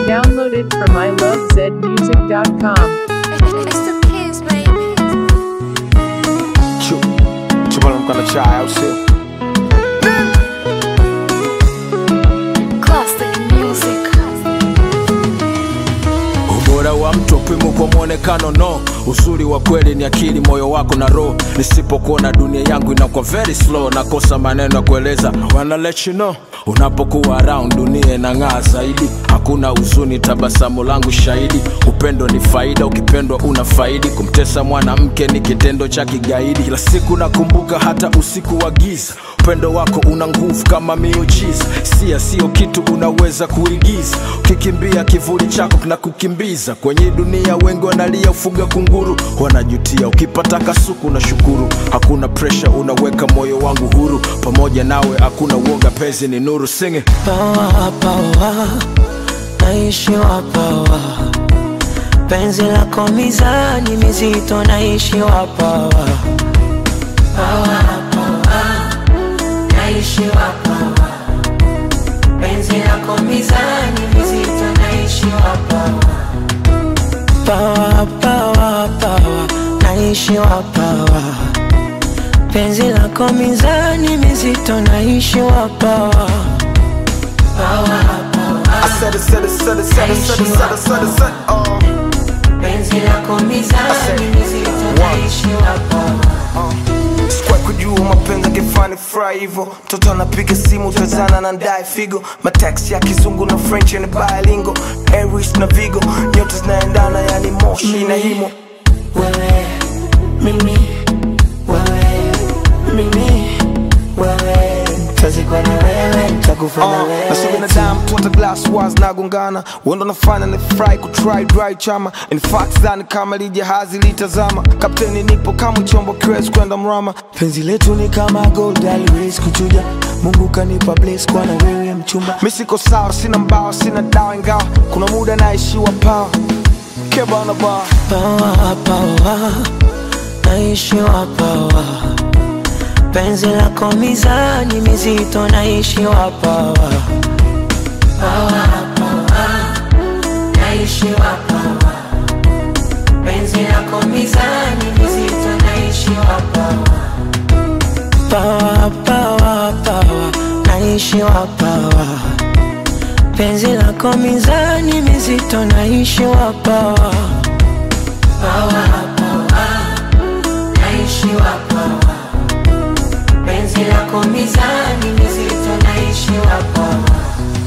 Downloaded from ilovezmusic.com. It's the kids, baby. Chu, chupa na mkanda chai au sio? Classic music. Ubora wa mtu upimo kwa mwonekano no, uzuri wa kweli ni akili, moyo wako na roho. Nisipokuona dunia yangu inakuwa very slow, nakosa maneno ya kueleza. Wanna let you know unapokuwa around dunia inang'aa zaidi, hakuna huzuni, tabasamu langu shahidi. Upendo ni faida, ukipendwa una faidi. Kumtesa mwanamke ni kitendo cha kigaidi. Kila siku nakumbuka, hata usiku wa giza upendo wako una nguvu kama miujiza sia sio kitu unaweza kuigiza ukikimbia kivuli chako kinakukimbiza kwenye dunia wengi wanalia ufuga kunguru wanajutia ukipata kasuku na shukuru hakuna presha unaweka moyo wangu huru pamoja nawe hakuna uoga pezi ni nuru singe pawa pawa naishiwa pawa penzi lako mizani mizito naishiwa pawa pawa pawa naishiwa pawa penzi lako mizani mizito naishiwa pawa pawa pawa pawa naishiwa pawa penzi lako mizani mizito naishiwa pawa pawa pawa I said it, said it, said it, said it, said it, said it, said it, said it, oh. penzi lako mizani mizito naishiwa pawa Sikuwa kujua mapenzi angefani fry hivyo mtoto anapiga simu tazana na ndae figo mataxi ya kizungu na french ni bilingo aries na vigo nyote zinaendana yani moshi na himo wewe mimi wewe mimi wewe tazikwa na wewe takufa na Uh, na si wewe binadamu tu hata glass wars nagongana wendo nafanya ni fry kutry dry chama in fact zani kama lijahazi litazama kapteni nipo kama chombo kiwezi kwenda mrama penzi letu ni kama gold aliwezi kuchuja mungu kanipa bless kwa na wewe mchumba mi siko sawa sina mbao sina dawa ingawa kuna muda naishiwa pawa kebana bar pawa pawa naishiwa pawa penzi lako mizani mizito naishiwa pawa pawa pawa naishiwa pawa penzi lako mizani mizito naishiwa pawa pawa pawa pawa naishiwa pawa penzi lako mizani mizito naishiwa pawa pawa pawa naishiwa pawa penzi lako mizani mizito naishiwa pawa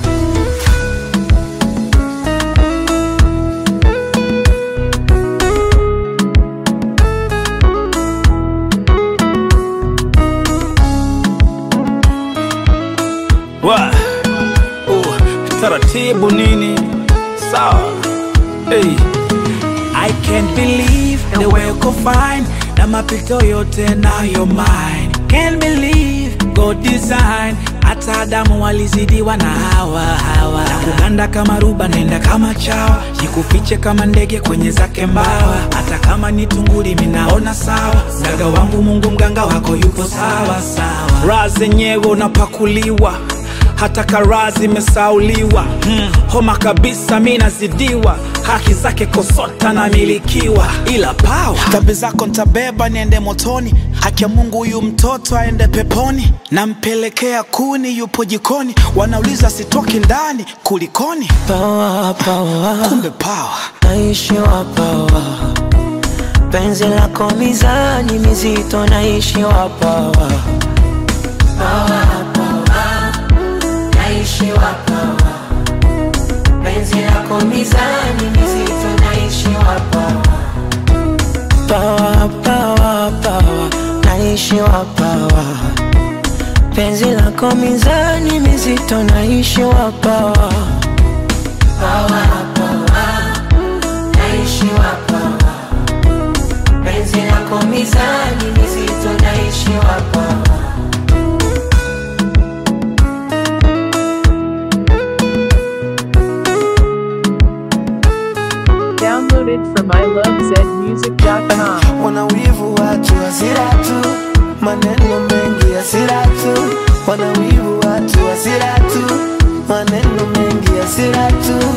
Wa. Oh, taratibu nini sawa hey. I can't believe the way uko fine na mapito yote nayo mine can't believe God design hata Adamu walizidiwa na hawa hawa na kuganda kama ruba nenda kama chawa jikufiche kama ndege kwenye zake mbawa hata kama ni tunguli minaona sawa mganga wangu Mungu mganga wako yupo sawa sawa raha zenyewe unapakuliwa hata karaa zimesauliwa hmm. homa kabisa mi nazidiwa haki zake kosota namilikiwa ila pawa dhambi zako ntabeba niende motoni haki ya mungu huyu mtoto aende peponi nampelekea kuni yupo jikoni wanauliza sitoki ndani kulikoni pawa pawa kumbe pawa naishiwa pawa penzi lako mizani mizito naishiwa pawa pawa pawa naishiwa pawa penzi lako mizani mizito naishiwa pawa pawa pawa pawa naishiwa pawa penzi lako mizani mizito naishiwa pawa pawa pawa naishiwa pawa penzi lako mizani mizito naishiwa pawa Downloaded from ilovezmusic.com. wana wivu watu hasira tu maneno mengi hasira tu wana wivu watu hasira tu maneno mengi hasira tu